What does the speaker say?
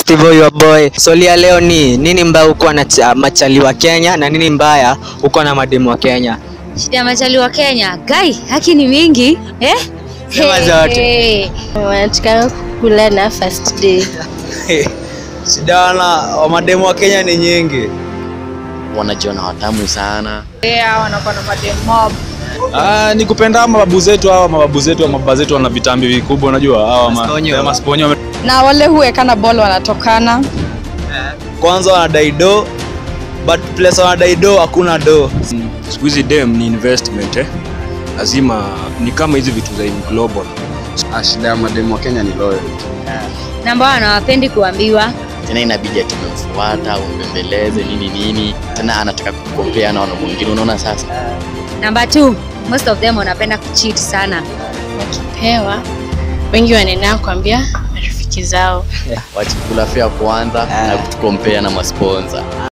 Steve your boy. Swali ya leo ni nini mbaya uko na cha- machali wa Kenya na nini mbaya uko na mademu wa Kenya? Shida ya machali wa Kenya. Gai, haki ni mingi. Eh? Sema zote. Hey. wanataka kulana first day. Shida wana wa mademu wa Kenya ni nyingi. wanajiona watamu sana. Ah, ni kupenda mababu zetu hawa mababu zetu mababa zetu wana vitambi vikubwa unajua hawa ma- Masponyo. eh, masponyo na wale huwekana ball wanatokana Kwanza wanadai do but place wanadai do hakuna do. siku hizi dem ni investment eh? lazima ni kama hizi vitu za in global Shida ya mademu wa Kenya ni loyalty. Namba hawapendi kuambiwa. Tena inabidi ati umemfuata umbembeleze nini nini, tena anataka kukompea na wanaume wengine. Unaona sasa, Namba 2, most of them wanapenda kucheat sana. Wakipewa wengi wanaenda kuambia marafiki zao. wachikula fea kwanza na kutukompea na masponsa.